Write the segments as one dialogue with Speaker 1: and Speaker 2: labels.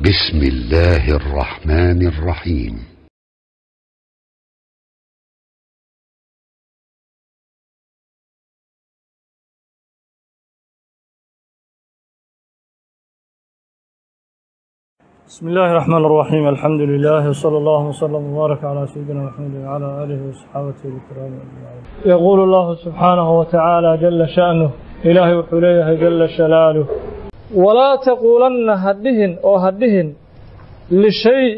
Speaker 1: بسم الله الرحمن الرحيم
Speaker 2: بسم الله الرحمن الرحيم الحمد لله وصلى الله وسلم وبارك على سيدنا محمد وعلى اله وصحابته الكرام اجمعين. يقول الله سبحانه وتعالى جل شأنه إلهي وحليه جل شلاله ولا تقولن هدهن أو هدهن لشيء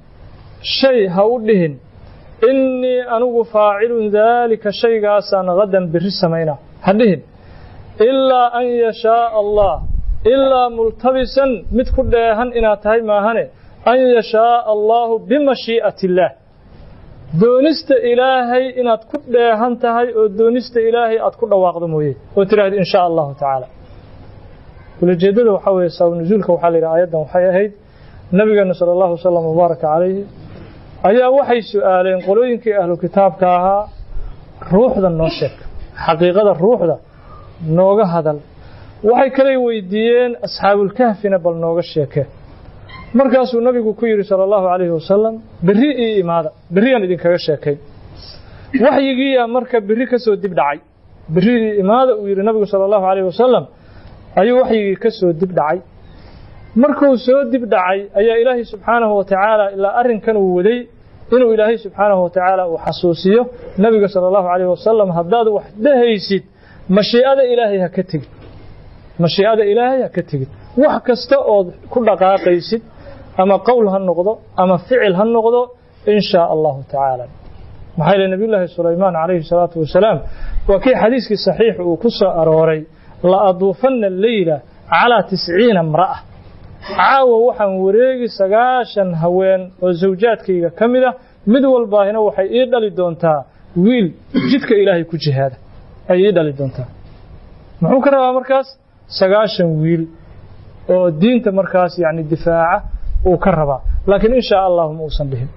Speaker 2: شيء هودهن إني أنو فاعل ذلك شيء قاسان غدا بالرسمين هدهن إلا أن يشاء الله ilaa multabisan mid ku dheehan inaad tahay maahane an yashaaa allaahu bimashii'ati illaah doonista ilaahay inaad ku dheehan tahay oo doonista ilaahay aad ku dhawaaqdo mooye oo tidhahda in shaa allahu tacaala ulajeeddada waxaa weeye sabab nusuulka waxaa la yidhaha aayaddan waxay ahayd nabigeena sala allahu wasalam wabaaraka calayhi ayaa waxay su'aaleen qolooyinkii ahlu kitaabka ahaa ruuxda noo sheeg xaqiiqada ruuxda nooga hadal waxay kale weydiiyeen asxaabulkahfina bal nooga sheeke markaasuu nabigu ku yidhi sala allahu calayhi wasalam berri ii imaada berriyaan idinkaga sheekay waxyigiiyaa marka berri ka soo dib dhacay berri ii imaada uu yidhi nabigu sala allahu calayhi wasalam ayuu waxyigii ka soo dib dhacay markuu soo dib dhacay ayaa ilaahay subxaanahu wa tacaala ilaa arrinkan uu waday inuu ilaahay subxaanahu wa tacaala uu xasuusiyo nabiga sala allahu calayhi wasalam haddaad wax dhehaysid mashii'ada ilaahay ha ka tegid mashii'ada ilaahay ha ka tegid wax kasta ood ku dhaqaaqaysid ama qowl ha noqdo ama ficil ha noqdo in shaa allahu tacaala maxaa yeele nabiyullaahi sulaymaan calayhi salaatu wasalaam waa kii xadiiskii saxiix uu ku soo arooray la aduufanna leyla calaa tisciina imra'a caawa waxaan wareegi sagaashan haween oo zawjaadkayga ka mid ah mid walbaahina waxay ii dhali doontaa wiil jidka ilaahay ku jihaada ay ii dhali doontaa muxuu ka rabaa markaas sagaashan wiil oo diinta markaas yani difaaca uu ka rabaa laakiin in shaa allahu ma uusan dhihin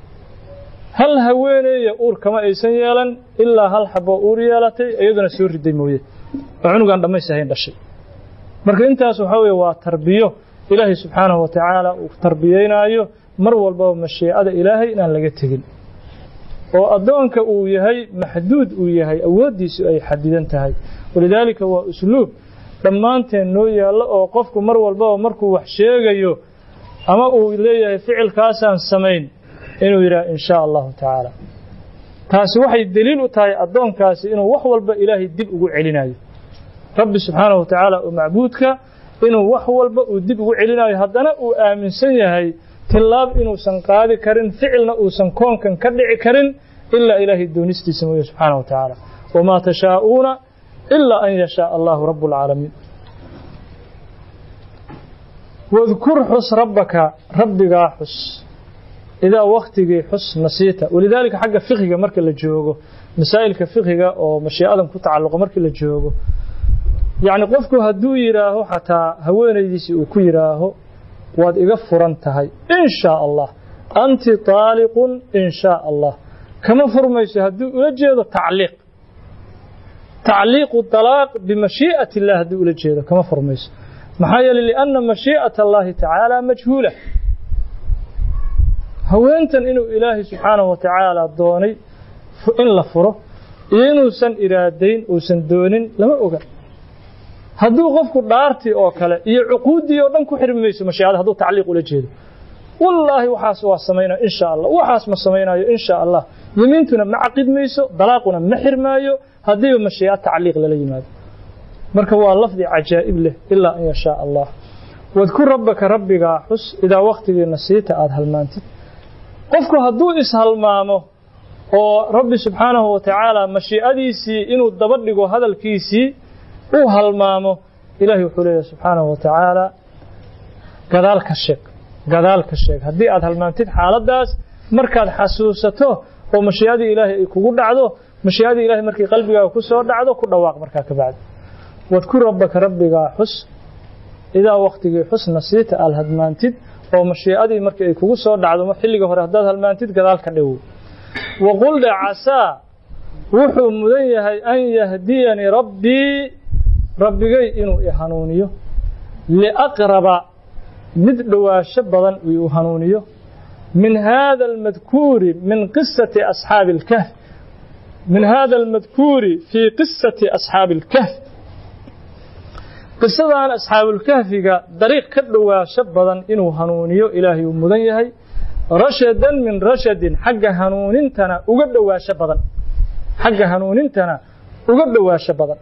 Speaker 2: hal haweeneeya uur kama aysan yeelan ilaa hal xaboo uur yeelatay iyaduna soo riday mooye oo cunugaan dhammays ahayn dhashay marka intaas waxaa weye waa tarbiyo ilaahay subxaanahu wa tacaala uu tarbiyeynaayo mar walbaba mashiicada ilaahay inaan laga tegin oo addoonka uu yahay maxduud uu yahay awooddiisu ay xadidan tahay walidaalika waa usluub dhammaanteen noo yaallo oo qofku mar walbaba markuu wax sheegayo ama uu leeyahay ficilkaasaan samayn inuu yidhaha in shaa allahu tacaala taasi waxay deliil u tahay addoonkaasi inuu wax walba ilaahay dib ugu celinayo rabbi subxaanahu wa tacaala oo macbuudka inuu wax walba uu dib ugu celinayo haddana uu aaminsan yahay tillaab inuusan qaadi karin ficilna uusan koonkan ka dhici karin ilaa ilaahay doonistiisa mooye subxaanahu wa tacaala wamaa tashaa'uuna ilaa an yashaa allahu rabb اlcaalamiin wadkur xus rabbaka rabbigaa xus idaa waktigii xus nasiita walidaalika xagga fikiga marka la joogo masaa'ilka fikiga oo mashiicadan ku tacalluqa markii la joogo yacni qofku hadduu yidhaaho xataa haweenaydiisii uu ku yidhaaho waad iga furan tahay in shaa allah anti taaliqun in shaa allah kama furmayso hadduu ula jeedo tacliiq tacliiqu talaaq bimashii'ati illah hadduu ula jeedo kama furmayso maxaa yeeley lianna mashii'ata allahi tacaala majhuula haweentan inuu ilaahay subxaanahu wa tacaala doonay in la furo iyo inuusan iraadayn uusan doonin lama oga hadduu qofku dhaartii oo kale iyo cuquuddii oo dhan ku xirmi mayso mashiicada hadduu tacliiq ula jeedo wallaahi waxaas waa samaynaya in shaa allah waxaas ma samaynayo in shaa allah yemiintuna ma caqid mayso dalaaquna ma xirmaayo haddiiba mashiica tacliiq lala yimaado marka waa lafdi cajaa'ib leh ilaa an yashaa allah wadkur rabbaka rabbigaa xus idaa wakhtigii nasiita aada halmaantid qofku hadduu ishalmaamo oo rabbi subxaanahu wa tacaala mashiicadiisii inuu daba dhigo hadalkiisii uu halmaamo ilaahay wuxuu leeyahay subxaanahu wa tacaala gadaal ka sheeg gadaal ka sheeg haddii aad halmaantid xaaladdaas markaad xasuusato oo mashiicadii ilaahay ay kugu dhacdo mashiicadii ilahay markay qalbigaaga ku soo dhacdo ku dhawaaq markaa ka bacdi wadkur rabbaka rabbigaa xus idaa wakhtigii xus nasiita aad halmaantid oo mashiicadii markii ay kugu soo dhacdo xilliga hore haddaad halmaantid gadaal ka dhowow waqul dhe casaa wuxuu mudan yahay an yahdiyanii rabbii rabbigay inuu i hanuuniyo liaqraba mid dhowaasho badan uu hanuuniyo min hada almadkuuri min qisati asxaabi اlkahf min hada almadkuuri fii qisati asxaabi اlkahf qisadan asxaabulkahfiga dariiq ka dhowaasho badan inuu hanuuniyo ilaahay uu mudan yahay rashadan min rashadin xagga hanuunintana uga dhowaasho badan xagga hanuunintana uga dhowaasho badan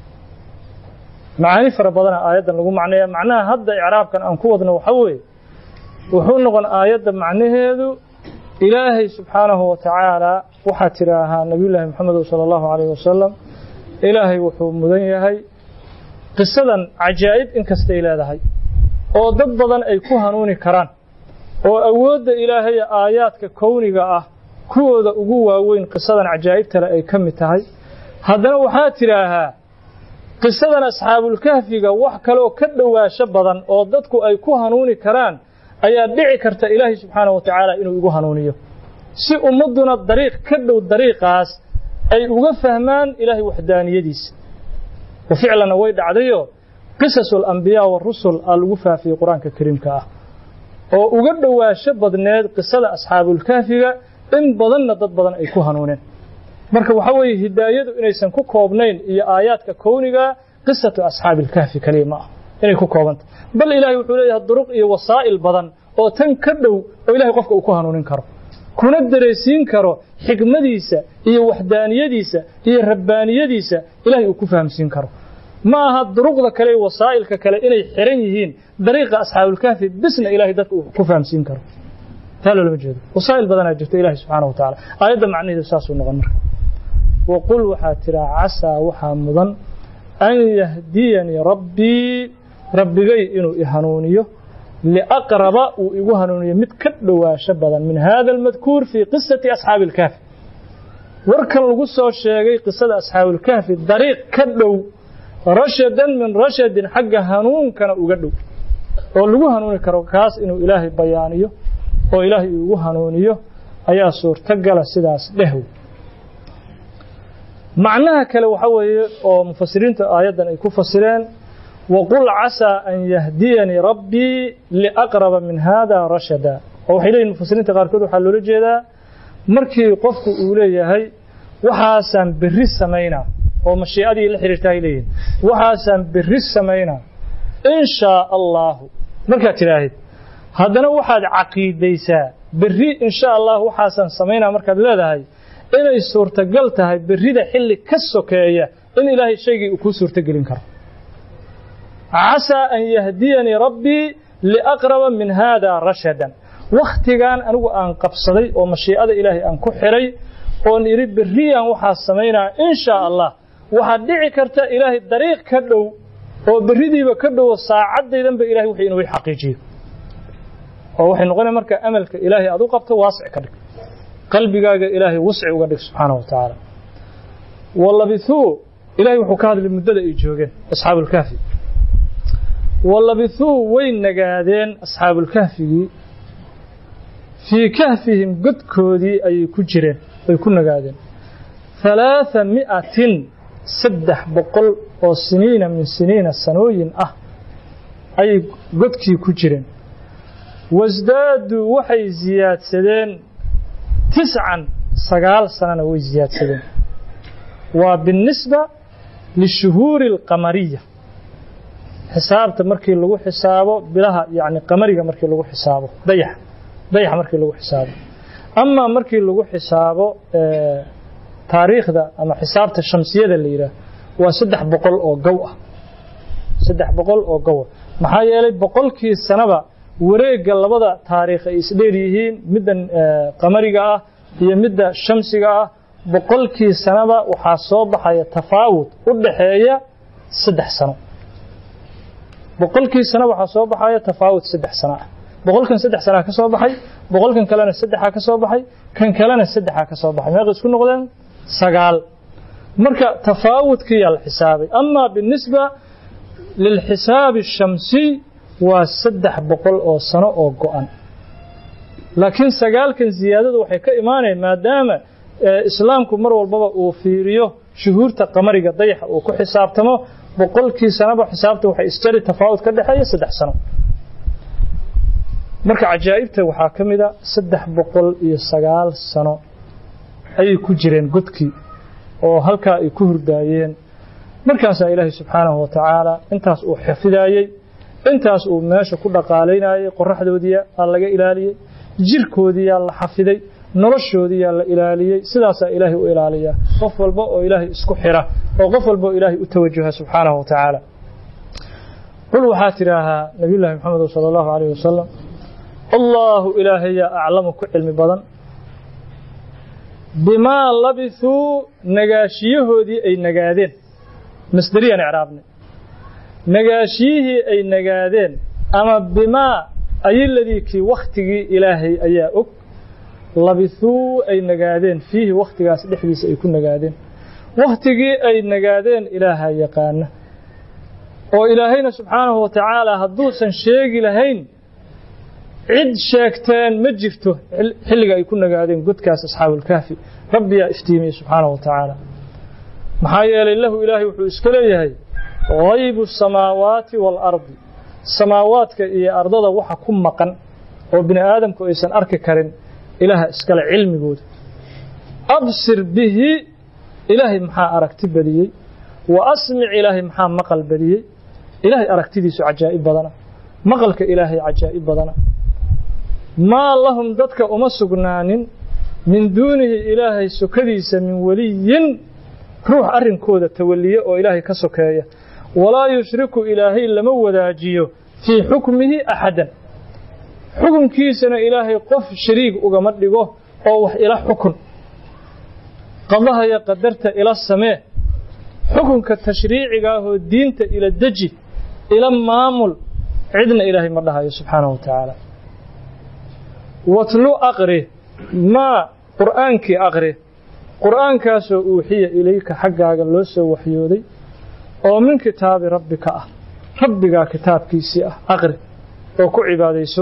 Speaker 2: macaani fara badana aayaddan lagu macneeya macnaha hadda icraabkan aan ku wadno waxa weeye wuxuu noqon aayadda macnaheedu ilaahay subxaanahu wa tacaala waxaa tidhaahaa nabiyullaahi moxamed sala allahu calayh wasalam ilaahay wuxuu mudan yahay qisadan cajaa'ib inkastay leedahay oo dad badan ay ku hanuuni karaan oo awoodda ilaahay aayaadka kowniga ah kuwooda ugu waaweyn qisadan cajaa'ibtale ay ka mid tahay haddana waxaa tidhaahaa qisadan asxaabulkahfiga wax kaleoo ka dhowaasho badan oo dadku ay ku hanuuni karaan ayaa dhici karta ilaahay subxaanahu wa tacaala inuu igu hanuuniyo si ummadduna dariiq ka dhow dariiqaas ay uga fahmaan ilaahay waxdaaniyadiisa wa ficlanna way dhacdayo qisasu alambiyaa warusul aa lagu faafiyey qur-aanka kariimka ah oo uga dhowaasho badneed qisada asxaabulkahfiga in badanna dad badan ay ku hanuuneen marka waxaa weeye hidaayadu inaysan ku koobnayn iyo aayaadka kowniga qisatu asxaabi ilkahfi kaliya ma ah inay ku koobanta bal ilaahay wuxuu leeyahay duruq iyo wasaa'il badan oo tan ka dhow oo ilahay qofka uu ku hanuunin karo kuna daraysiin karo xikmadiisa iyo waxdaaniyadiisa iyo rabbaaniyadiisa ilahay uu ku fahamsiin karo ma aha duruqda kale iyo wasaa'ilka kale inay xiran yihiin dariiqa asxaabulkahfi bisna ilahay dadka uu ku fahamsiin karo taa loolama jeedo wasaa'il badanaa jirta ilahi subxaana wa tacaala aayadda macnaheedu saasuu noqon marka waqul waxaa tiraa casaa waxaa mudan an yahdiyanii rabbii rabbigay inuu i hanuuniyo liaqraba uu igu hanuuniyo mid ka dhowaasho badan min hada almadkuur fii qisati asxaabi ilkahfi warkan lagu soo sheegay qisada asxaabuulkahfi dariiq ka dhow rashadan min rashadin xagga hanuunkana uga dhow oo lagu hanuuni karo kaas inuu ilaahay bayaaniyo oo ilaahay igu hanuuniyo ayaa suurtogala sidaas dhehw macnaha kale waxa weeye oo mufasiriinta aayaddan ay ku fasireen waqul casaa an yahdiyanii rabbii liaqraba min hada rashada oo waxay leeyihin mufasiriinta qaarkood waxaa loola jeedaa markii qofku uu leeyahay waxaasaan berri samaynaa oo mashiicadii la xiriirta ay leeyihin waxaasaan berri samaynaa in shaa allaahu markaad tidhaahid haddana waxaad caqiidaysaa berri in sha allah waxaasaan samaynaa markaad leedahay inay suurtagal tahay berrida xilli ka sokeeya in ilaahay shaygii uu kuu suurtogelin karo casaa an yahdiyanii rabbii liaqraba min haada rashadan wakhtigan anigu aan qabsaday oo mashiicada ilaahay aan ku xiray oon idhi berriyaan waxaa samaynaa in shaa allah waxaad dhici karta ilaahay dariiq ka dhow oo berridiiba ka dhowo saacaddaydanba ilahay wixii inuu xaqiijiyo oo waxay noqonaya marka amalka ilaahay aad u qabto waasic ka dhig qalbigaaga ilaahay wasci uga dhig subxaanahu wa tacaala walabithuu ilahay wuxuu ka hadlay muddada ay joogeen asxaabulkahfi walabithuu way nagaadeen asxaabulkahfigii fii kahfihim godkoodii ayay ku jireen way ku nagaadeen halaatha mi'atin saddex boqol oo siniina min siniina sanooyin ah ayay godkii ku jireen wasdaaduu waxay siyaadsadeen tiscan sagaal sanana way siyaadsadeen waa binisba lishuhuuri alqamariya xisaabta markii lagu xisaabo bilaha yani qamariga markii lagu xisaabo dayaxa dayaxa markii lagu xisaabo amaa markii lagu xisaabo taariikhda ama xisaabta shamsiyada la yidhaah waa saddex boqol oo gow ah saddex boqol oo gow ah maxaa yeelay boqolkii sanaba wareegga labada taariikh ay isdheer yihiin midda qamariga ah iyo midda shamsiga ah boqolkii sanaba waxaa soo baxaya tafaawud u dhaxeeya saddex sano boqolkii sano waxaa soo baxaya tafaawud saddex sano ah boqolkan saddex sanaa ka soo baxay boqolkan kalena saddexaa ka soo baxay kan kalena saddexaa ka soo baxay meeqa isku noqdeen sagaal marka tafaawudkiyaa la xisaabay amaa binisba lilxisaabi الshamsiy waa saddex boqol oo sano oo go-an laakiin sagaalkan ziyaadadu waxay ka imaanayaan maadaama islaamku mar walbaba uu fiiriyo shuhuurta qamariga dayaxa uu ku xisaabtamo boqolkii sanaba xisaabta waxay isjari tafaawud ka dhexeeya saddex sano marka cajaa'ibta waxaa ka mid a saddex boqol iyo sagaal sano ayay ku jireen godkii oo halkaa ay ku hurdaayeen markaasaa ilaahay subxaanahu wa tacaala intaas uu xafidaayey intaas uu meesha ku dhaqaalaynayey qoraxdoodiiyaa laga ilaaliyey jirkoodiiyaa la xafiday noloshoodiiyaa la ilaaliyey sidaasaa ilaahay u ilaaliyaa qof walba oo ilaahay isku xira oo qof walba oo ilaahay u tawajuha subxaanahu wa tacaala qul waxaa tidhaahaa nabiyullaahi maxamed sala allahu calayh wasalam allaahu ilaahayaa aclamu ku cilmi badan bimaa labisuu nagaashiyahoodii ay nagaadeen masderiyaan icraabnay nagaashiyihii ay nagaadeen ama bimaa ayiladii kii wakhtigii ilaahay ayaa og labisuu ay nagaadeen fiihi wakhtigaas dhexdiisa ay ku nagaadeen wakhtigii ay nagaadeen ilaaha yaqaana oo ilaahayna subxaanahu wa tacaala hadduusan sheegi lahayn cid sheegteen ma jirto xilliga ay ku nagaadeen godkaas asxaabulkahfi rabbiyaa iftiimiyey subxaanahu wa tacaala maxaa yeelay lahu ilaahay wuxuu iska leeyahay haybu samaawaati waalardi samaawaadka iyo ardada waxa ku maqan oo bini aadamku aysan arki karin ilaaha iskale cilmigooda absir bihi ilaahay maxaa aragti badiyey wa asmic ilaahay maxaa maqal badiyey ilaahay aragtidiisu cajaa'ib badana maqalka ilaahay cajaa'ib badana maa lahum dadka uma sugnaanin min duunihi ilaahay sokadiisa min weliyin ruux arrinkooda tawaliye oo ilaahay ka sokeeya walaa yushriku ilaahay lama wadaajiyo fii xukmihi axadan xukunkiisana ilaahay qof shariig ugama dhigo oo wax ila xukun qadahaya qadarta ila samee xukunka tashriiciga ahoo diinta ila deji ila maamul cidna ilaahay ma dhahayo subxaanahu wa tacaala watlu aqri maa qur'aankii aqri qur'aankaasoo uuxiya ilayka xaggaaga loo soo waxyooday oo min kitaabi rabbika ah rabbigaa kitaabkiisii ah aqri oo ku cibaadayso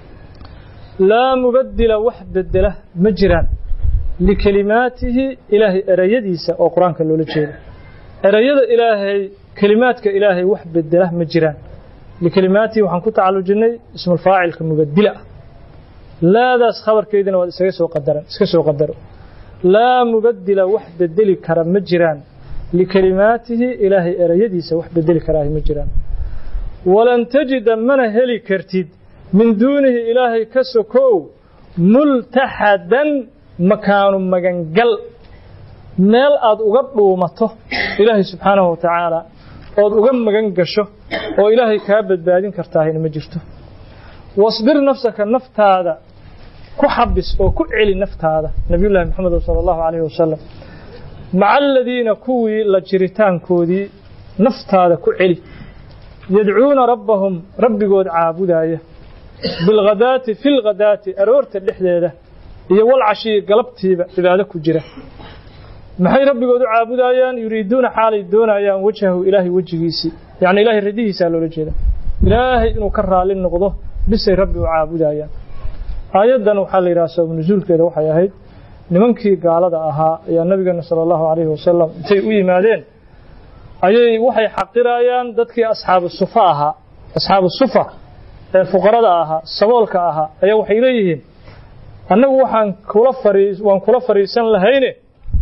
Speaker 2: laa mubaddila wax bedela ma jiraan likelimaatihi ilaahay erayadiisa oo qur-aanka loola jeeda erayada ilaahay kelimaadka ilaahay wax bedela ma jiraan likelimaatihi waxaan ku tacallujinnay ismulfaacilka mubaddila ah laadaas khabarkeydina waad isaga soo qadaran iska soo qadaro laa mubaddila wax bedeli kara ma jiraan likelimaatihi ilaahay erayadiisa wax bedeli karaahi ma jiraan walan tajida mana heli kartid min duunihi ilaahay ka sokow multaxadan makaanu magangal meel aad uga dhuumato ilaahay subxaanahu wa tacaala ood uga magan gasho oo ilaahay kaa badbaadin kartaahina ma jirto wasbir nafsaka naftaada ku xabis oo ku celi naftaada nabiyullaahi maxamed sala allahu calayhi wasalam maca aladiina kuwii la jiritaankoodii naftaada ku celi yadcuuna rabbahum rabbigood caabudaaya bilghadaati fi lghadaati aroorta dhexdeeda iyo walcashiyi galabtiiba cibaado ku jira maxay rabbigood u caabudaayaan yuriiduuna xaalay doonayaan wajhahu ilaahay wejigiisii yacni ilaahay radihiisaa loola jeeda ilaahay inuu ka raali noqdo bisay rabbi u caabudayaan aayaddan waxaa la yidhaha sabab nusuulkeeda waxay ahayd nimankii gaalada ahaa ayaa nabigeena sala allahu calayhi wasalam intay u yimaadeen ayay waxay xaqirayaan dadkii asxaabu sufa ahaa asxaabu sufa ee fuqarada ahaa saboolka ahaa ayaa waxay leeyihiin annagu waxaan kula fariis waan kula fariisan lahayne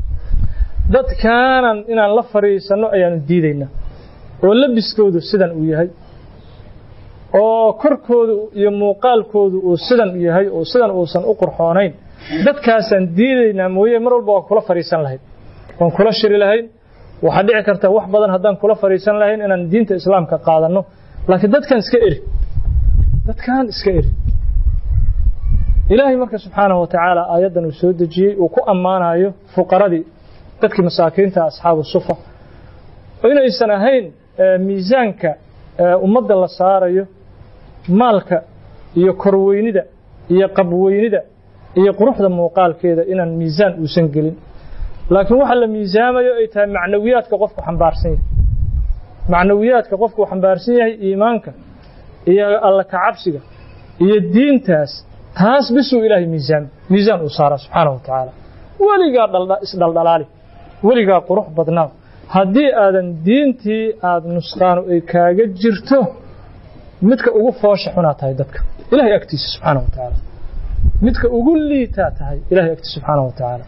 Speaker 2: dadkaanan inaan la fariisanno ayaanu diidaynaa oo labiskoodu sidan uu yahay oo korkoodu iyo muuqaalkoodu uu sidan yahay oo sidan uusan u qurxoonayn dadkaasaan diidaynaa mooye mar walba waan kula fariisan lahayn waan kula shiri lahayn waxaa dhici karta wax badan haddaan kula fariisan lahayn inaan diinta islaamka qaadanno laakiin dadkan iska eri dadkan iska eri ilaahay marka subxaanahu wa tacaala aayaddan uu soo dejiyey uu ku ammaanayo fuqaradii dadkii masaakiinta asxaabu sufa inaysan ahayn miisaanka ummadda la saarayo maalka iyo korweynida iyo qabweynida iyo quruxda muuqaalkeeda inaan miisaan uusan gelin laakiin waxa la miisaamayo ay tahay macnawiyaadka qofku xambaarsan yahay macnawiyaadka qofku xambaarsan yahay iimaanka iyo alla kacabsiga iyo diintaas taas bisuu ilaahay miisaan miisaan uu saaraa subxaanahu wa tacaala weligaa isdhaldhalaali weligaa qurux badnaa haddii aadan diintii aada nusqaanu ay kaaga jirto midka ugu foosha xunaa tahay dadka ilahay agtiisa subxaana wa tacaala midka ugu liitaa tahay ilahay agtiisa subxaana wa tacaala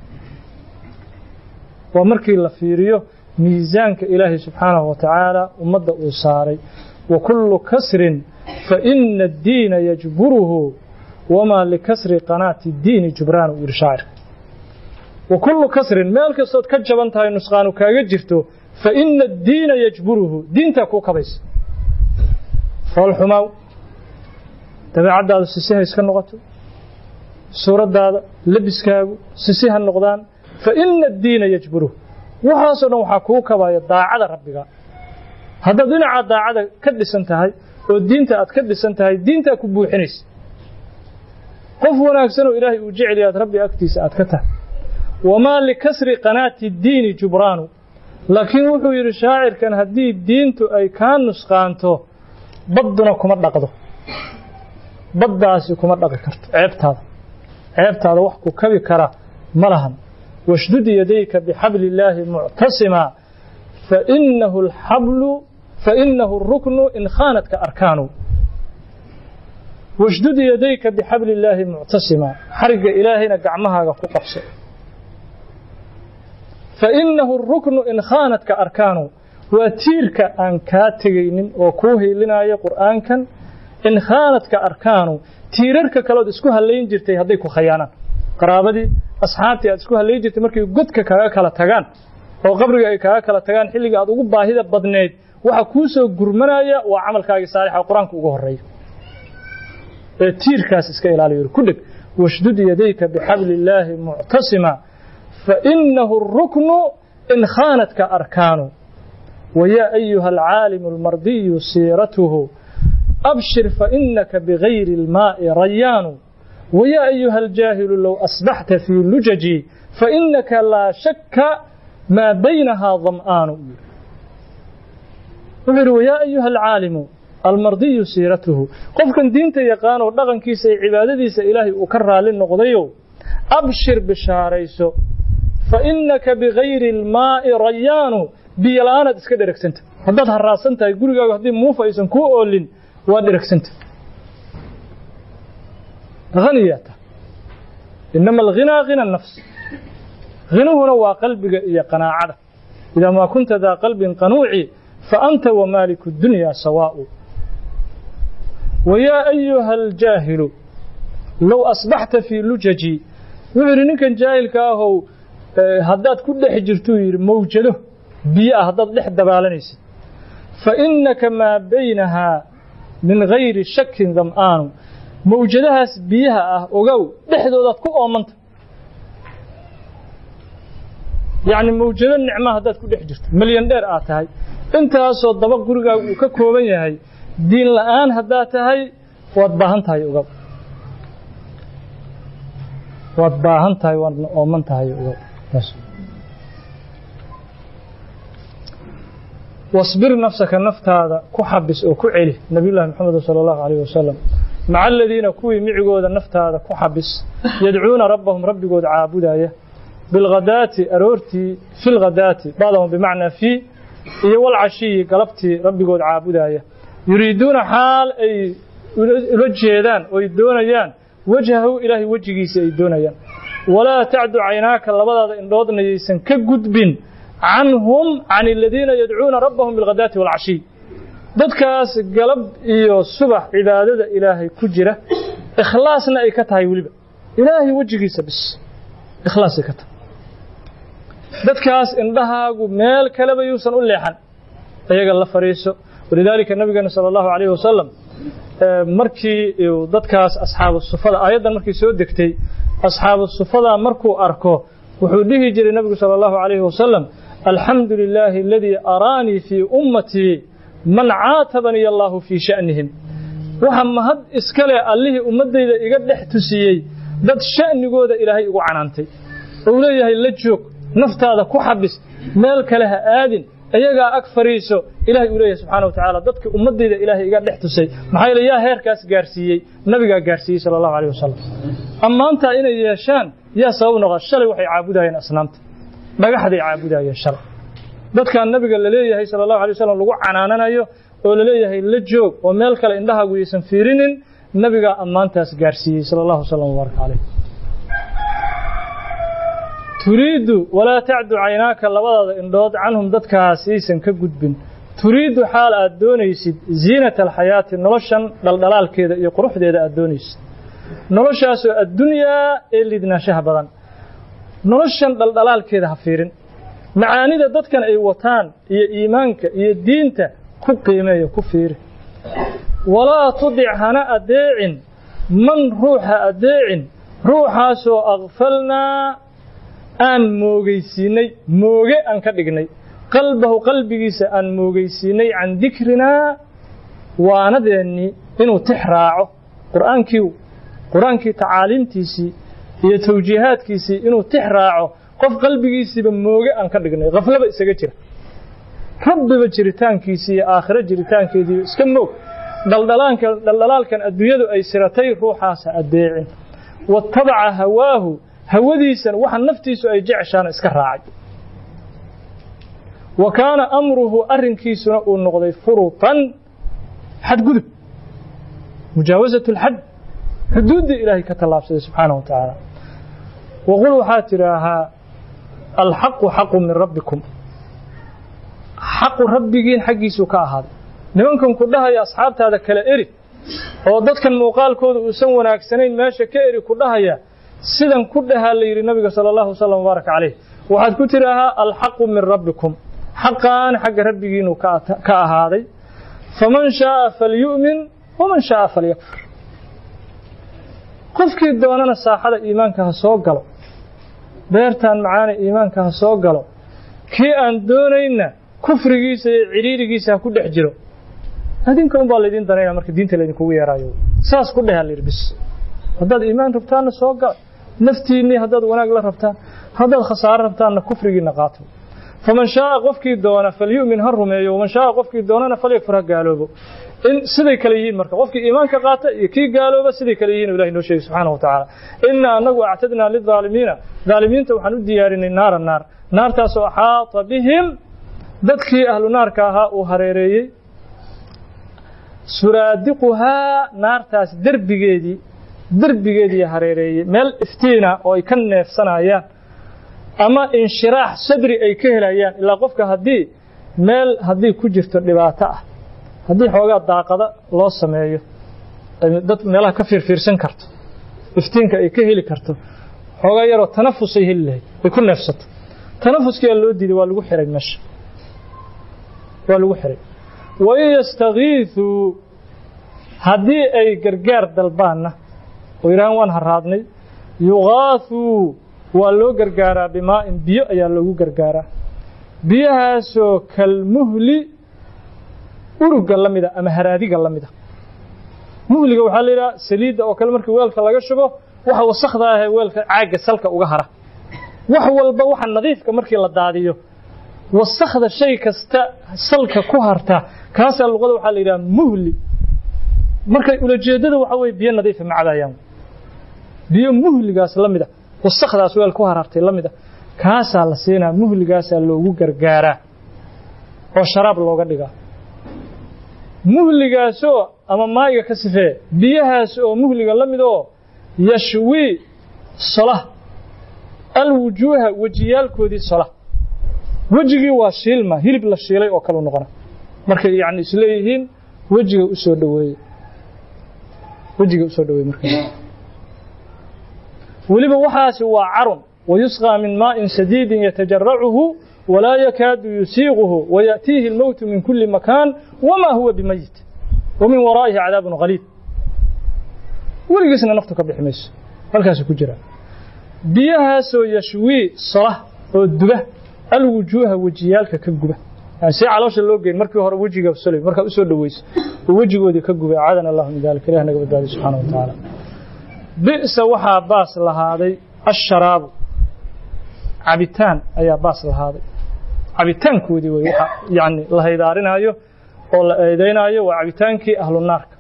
Speaker 2: waa markii la fiiriyo miisaanka ilaahay subxaanahu wa tacaala ummadda uu saaray wa kullu kasrin fa ina addiina yajburuhu wamaa likasri qanaati diini jubraan uu yidhi shaacirka wa kullu kasrin meel kastood ka jaban tahay nusqaanu kaaga jirto fa ina addiina yajburuhu diintaa kuu kabaysa foolxumaaw dabeecaddaadu sisi ha iska noqoto suuraddaada labiskaagu sisi ha noqdaan fa ina addiina yajburuhu waxaasoo dhan waxaa kuu kabaya daacada rabbiga haddaad dhinaca daacada ka dhisan tahay oo diinta aad ka dhisan tahay diintaa ku buuxinaysa qof wanaagsanoo ilaahay uu jecel aad rabbi agtiisa aad ka tahay wamaa likasri qanaati diini jubraanu laakiin wuxuu yidhi shaacirkan haddii diintu ay kaa nusqaanto badduna kuma dhaqdo baddaasi kuma dhaqi karto ceebtaada ceebtaada wax ku kabi kara ma lahan washdud yadayka bixabli illaahi muctasima fainahu alxablu fainahu alruknu in khaanadka arkaanu washdud yadayka bixabli illaahi muctasima xarigga ilaahayna gacmahaaga ku qabso fainahu alruknu in khaanadka arkaanu waa tiirka aan kaa tegaynin oo kuu hiilinaya qur'aankan in khaanadka arkaanu tiirarka kaleod isku hallayn jirtay hadday ku khayaanaan qaraabadii asxaabtii aad isku hallayn jirtay markay godka kaaga kala tagaan oo qabriga ay kaaga kala tagaan xilliga aad ugu baahida badneed waxa kuu soo gurmanaya waa camalkaagii saalixa qur-aanka ugu horreeya ee tiirkaas iska ilaaliyo ku dheg washdud yadayka bixabli illaahi muctasima fainahu alruknu in khaanadka arkaanu wayaa ayuha alcaalimu almardiyu siiratuhu abshir fainaka bigayri almaa'i rayaanu ويا أيها الجاهل لو أصبحت في لججي فإنك لا شك ما بينها ظمآن ويا أيها العالم المرضي سيرته قف كان دينت يقان ودغن كيس عبادتيس إلهي أكرر للنقضيو أبشر بشاريسو فإنك بغير الماء ريان بيلانة اسكدرك سنت هداد هراسنت يقول لك هدي موفا يسن كو أولين وادرك سنت غنية إنما الغنى غنى النفس غنى هنا وقلبك إيا قناعة إذا ما كنت ذا قلب قنوعي فأنت ومالك الدنيا سواء ويا أيها الجاهل لو أصبحت في لججي وعري كان جاهل كاهو هداد كل حجرتو موجده بيئة هداد لح دبالنيس فإنك ما بينها من غير شك ظمآن mawjadahaas biyaha ah ogow dhexdoodaad ku oomanta yacni mawjado nicma haddaad ku dhex jirto milyan dheer aad tahay intaasoo daba gurigaaga uu ka kooban yahay diin la'aan haddaad tahay waad baahan tahay ogow waad baahan tahay waadna ooman tahay ogow wasbir nafsaka naftaada ku xabis oo ku celi nabiyullahi maxamed sala allahu calayh wasalam maca aladiina kuwii micigooda naftaada ku xabis yadcuuna rabbahum rabbigood caabudaya bilghadaati aroortii fi lghadaati bacdahum bimacnaa fii iyo walcashiyi galabtii rabbigood caabudaya yuriiduuna xaal ay ula jeedaan oy doonayaan wajhahu ilaahay wejigiisa ay doonayaan walaa tacdu caynaaka labadaada indhoodna yaysan ka gudbin canhum can aladiina yadcuuna rabbahum bilghadaati walcashiy dadkaas galab iyo subax cibaadada ilaahay ku jira ikhlaasna ay ka tahay weliba ilaahay wejigiisa bis ikhlaasay ka tahay dadkaas indhahaagu meel kaleba yuusan u leexan iyaga la fariiso walidaalika nabigeena sala allahu calayhi wasalam markii dadkaas asxaabu sufada aayaddan markii soo degtay asxaabu sufada markuu arko wuxuu dhihi jiray nabigu sala allahu calayhi wasalam alxamdu lilaahi aladii araanii fii ummatii man caatabanii allaahu fii sha'nihim waxa mahad iskale allihii ummaddayda iga dhex tusiyey dad sha'nigooda ilaahay igu canaantay ou leeyahay la joog naftaada ku xabis meel kale ha aadin iyagaa ag fariiso ilahay uu leeyahay subxaana wa tacaala dadka ummaddayda ilaahay iga dhex tusay maxaa yeele yaa heerkaas gaarsiiyey nabigaa gaarsiiyey sala allahu alayh wasalam ammaantaa inay yeeshaan yaa sabab noqda shalay waxay caabudayeen asnaamta dhagaxday caabudayeen shalay dadkan nabiga la leeyahay sala allahu alay wasalam lagu canaananayo oo laleeyahay la joog oo meel kale indhahaagu yaysan fiirinin nabigaa ammaantaas gaarsiiyey sala allahu wasalam wbaaraka caleyh turiiddu walaa tacdu caynaaka labadaada indhood canhum dadkaas yaysan ka gudbin turiiddu xaal aad doonaysid ziinata alxayaati noloshan dhaldhalaalkeeda iyo quruxdeeda aad doonaysid noloshaasoo addunyaa ee liidnaanshaha badan noloshan dhaldhalaalkeeda ha fiirin macaanida dadkan ay wataan iyo iimaanka iyo diinta ku qiimeeyo ku fiiri walaa tudic hana adeecin man ruuxa adeecin ruuxaasoo akfalnaa aan moogaysiinay mooge aan ka dhignay qalbahu qalbigiisa aan moogaysiinay can dikrinaa waanadeennii inuu tix raaco qur'aankii qur-aankii tacaaliimtiisii iyo tawjiihaadkiisii inuu tix raaco qof qalbigiisiiba mooge aan ka dhignay khaflaba isaga jira rabbiba jiritaankiisii iyo aakhiro jiritaankeedii iska moog dhaldhalaanka dhaldhalaalkan adduunyadu ay siratay ruuxaasa adeecin watabaca hawaahu hawadiisan waxa naftiisu ay jeceshaana iska raacay wa kaana amruhu arrinkiisuna uu noqday furutan xadgudub mujaawasat lxad xuduuddii ilaahay ka tallaabsaday subxaanahu wa tacaala waqul waxaad tidhaahaa alxaqu xaqu min rabbikum xaqu rabbigiin xaggiisuu ka ahaaday nimankan ku dhahaya asxaabtaada kala eri oo dadkan muuqaalkooda uusan wanaagsanayn meesha ka eri ku dhahaya sidan ku dhahaa la yidhi nabiga sala allahu wasalam wbaaraka caleyh waxaad ku tidhaahaa alxaqu min rabbikum xaqaan xagga rabbigiinuu ka ahaaday faman shaaa falyu'min waman shaaa falyakfur qofkii doonana saaxada iimaanka ha soo galo beertaan macaana iimaanka ha soo galo kii aan doonayna kufrigiisa iyo cidhiirigiisa ha ku dhex jiro adinka un baa laydin danaynaa marka diinta laydinkugu yeeraayo saas ku dheha layidhi bis haddaad iimaan rabtaanna soo gala naftiinnii haddaad wanaag la rabtaan haddaad khasaaro rabtaanna kufrigiinna qaato faman shaaa qofkii doona falyu'min ha rumeeyo waman shaaa qofkii doonana falyakfur ha gaaloobo in siday kale yihiin marka qofkii iimaanka qaata iyo kii gaalooba siday kale yihiin ilahi noo sheegay subxaana wa tacaala innaa anagu actadnaa lidaalimiina daalimiinta waxaan u diyaarinay naara naar naartaasoo axaata bihim dadkii ahlu naarka ahaa uu hareereeyey suraadiquhaa naartaas derbigeedii derbigeedii hareereeyey meel iftiina oo ay ka neefsanayaan ama inshiraax sadri ay ka helayaan ilaa qofka haddii meel haddii ku jirto dhibaato ah haddii xoogaa daaqada loo sameeyo dad meelaha ka fiirfiirsan karto iftiinka ay ka heli karto xoogaa yaroo tanafusay heli lahayd ay ku neefsato tanafuskiyaa loo diiday waa lagu xiray meesha waa lagu xiray wain yastakiisuu haddii ay gargaar dalbaanna oo yidhahaan waan haraadnay yugaasuu waa loo gargaaraa bimaa'in biyo ayaa loogu gargaaraa biyahaasoo kalmuhli urugga la mida ama haraadiga la mida muhliga waxaa la yidhaha saliidda oo kale markii weelka laga shubo waxa wasakda ahee weelka caagga salka uga hara wax walba waxa nadiifka markii la daadiyo wasakda shay kasta salka ku harta kaasaa luqada waxaa la yidhaha muhli markay ulajeeddada waxa weye biyo nadiifa ma cabayaan biyo muhligaas la mida wasakdaas weel ku harartay la mida kaasaa la siinaa muhligaasaa loogu gargaaraa oo sharaab looga dhigaa muhligaasoo ama maayiga ka sifee biyahaas oo muhliga la mid oo yashwii sola alwujuuha wejiyaalkoodii sola wejigii waa shiilma hilib la shiilay oo kale u noqona markay yani isleeyihiin wejiga u soo dhaweeye wejiga usoo dhaweeye marka weliba waxaasi waa carun wayusqى min maaءin sadiidi yatajarachu walaa yakaadu yusiiquhu wayaأtiihi اlmowtu min kuli makaan wama huwa bimayit wamin waraa'ihi cadaab qaliid weligiisna naftu ka bixi mayso halkaasu ku jira biyahaasoo yashwii sola oo duba alwujuuha wejiyaalka ka guba yani si caloosha loo geyn markii hore wejiga solay markaa usoo dhaweyso oo wejigoodii ka gubay acaadana allahu min dalik ilah naga badbaadiy subxana wa tacaala bi'sa waxaa baas lahaaday asharaabu cabitaan ayaa baas lahaaday cabitaankoodii wey waxa yani la haydaarinaayo oo la eedaynaayo waa cabitaankii ahlu naarka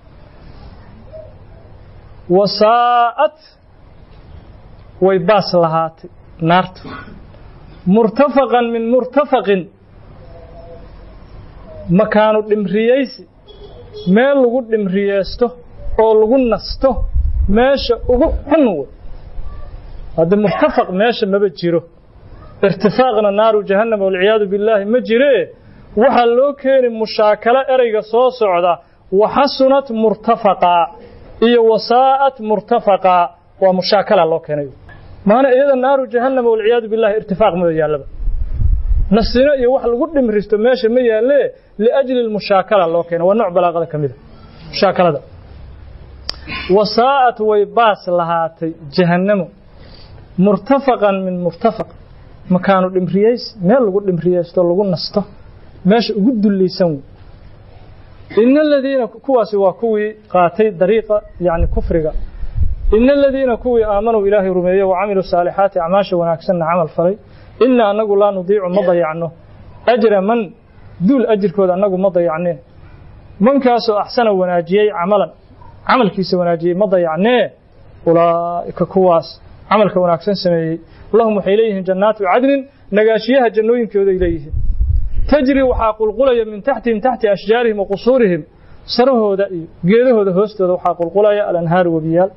Speaker 2: wasaa'at way baas lahaatay naartu murtafaqan min murtafaqin makaanu dhimriyeysi meel lagu dhimriyeysto oo lagu nasto meesha ugu xun wey hadda murtafaq meesha maba jiro irtifaaqna naaru jahannam walciyaadu billaahi ma jiree waxaa loo keeni mushaakalo ereyga soo socda waxasunat murtafaqaa iyo wasaa'at murtafaqaa waa mushaakala loo keenay maana iyada naaru jahannam walciyaadu billahi irtifaaq ma yaallaba nasino iyo wax lagu dhimristo meesha ma yaalle liajli lmushaakala loo keenay waa nooc balaaqada ka mid a mushaakalada wasaa'at way baas lahaatay jahannamo murtafaqan min murtafaq makaanu dhimriyeys meel lagu dhimriyeysto lagu nasto meesha ugu dullaysan wey ina aladiina kuwaasi waa kuwii qaatay dariiqa yani kufriga ina aladiina kuwii aamanuu ilaahay rumeeyey wa camiluu saalixaati acmaasha wanaagsanna camal falay ina annagu laa nudiicu ma dayacno ajra man duul ajirkooda annagu ma dayacneen mankaasoo axsana wanaajiyey camalan camalkiisa wanaajiyey ma dayacnee ulaa'ika kuwaas camalka wanaagsan sameeyey lahum waxay leeyihiin jannaatu cadnin nagaashiyaha jannooyinkooday leeyihiin tajri waxaa qulqulaya min taxtihim taxti ashjaarihim wa qusuurihim sarahooda iyo geedahooda hoostooda waxaa qulqulaya alanhaaru webiyaal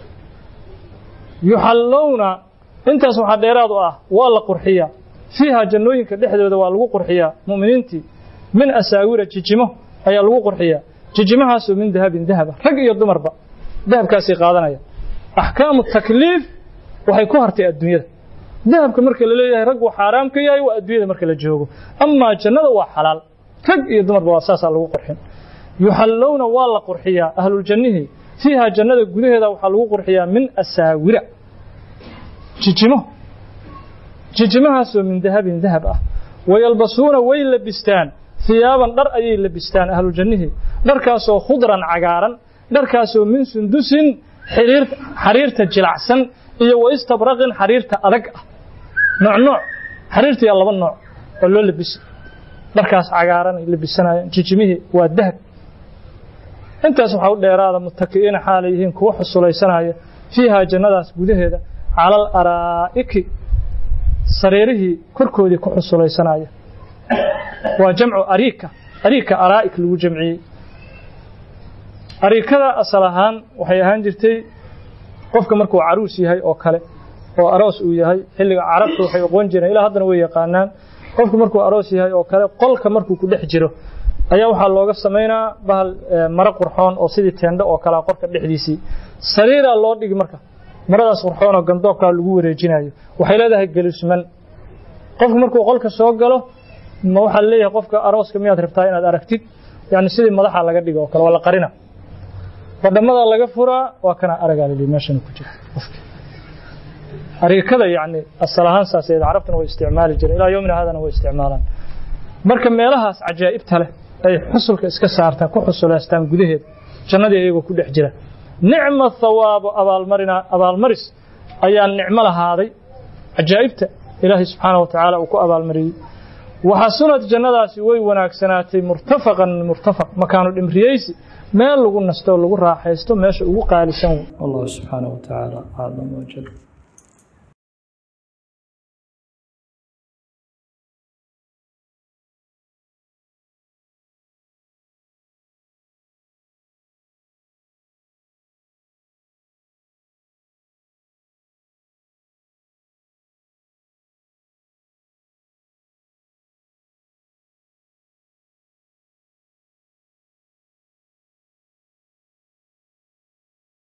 Speaker 2: yuxallowna intaas waxaa dheeraad u ah waa la qurxiyaa fiiha jannooyinka dhexdooda waa lagu qurxiyaa mu'miniintii min asaawira jijimo ayaa lagu qurxiyaa jijimahaasoo min dahabin dahaba rag iyo dumarba dahabkaasay qaadanaya axkaamu takliif waxay ku hartay adduunyada dahabka marka la leeyahay rag uu xaaraam ka yahay waa adduunyada marka la joogo amaa jannada waa xalaal rag iyo dumarba waa saasaa lagu qurxin yuxallowna waa la qurxiyaa ahluljannihii fiiha jannada gudaheeda waxaa lagu qurxiyaa min asaawira jijimo jijimahaasoo min dahabin dahab ah wayalbasuuna way labistaan hiyaaban dhar ayay labistaan ahluljannihii dharkaasoo khudran cagaaran dharkaasoo min sundusin xariirta jilacsan iyo wa istabraqin xariirta adag ah nooc nooc xariirtiyaa laba nooc oo loo labisa dharkaas cagaaran ay labisanayaan jijimihii waa dahab intaas waxaa u dheeraada mutaki'iina xaalay yihiin kuwa xusulaysanaya fiihaa jannadaas gudaheeda cala al araa'iki sariirihii korkoodii ku xusulaysanaya waa jamcu ariika ariika araa'ik lagu jamciyey ariikada asal ahaan waxay ahaan jirtay qofka markuu caruus yahay oo kale oo aroos uu yahay xilliga carabta waxay oqon jireen ilaa haddana way yaqaanaan qofku markuu aroos yahay oo kale qolka markuu ku dhex jiro ayaa waxaa looga samaynaa bahal maro qurxoon oo sidii teendho oo kalea qorka dhexdiisii sariiraa loo dhigi marka maradaas qurxoon oo gandoobkaa lagu wareejinayo waxay leedahay gelusman qofku markuu qolka soo galo ma waxaa leeyahay qofka arooska miyaad rabtaa inaad aragtid yani sidii madaxa laga dhigo oo kale waa la qarina badhamada laga furaa waa kana aragaa lili meeshana ku jira ariikada yani asal ahaan saaseed carabtana way isticmaali jireen ilaa yomina haadana way isticmaalaan marka meelahaas cajaa'ibta leh ay xusulka iska saartaan ku xusuleystaan gudaheeda jannadii iyagoo ku dhex jira nicma thawaabu abaalmarina abaalmaris ayaa nicmo lahaaday cajaa'ibta ilaahay subxaana wa tacaala uu ku abaalmariyey waxasunad jannadaasi way wanaagsanaatay murtafaqan min murtafaq makaanu dhimriyeysi meel lagu nasto lagu raaxaysto meesha ugu qaalisan wallahu subxaana wa tacaala aclam wajal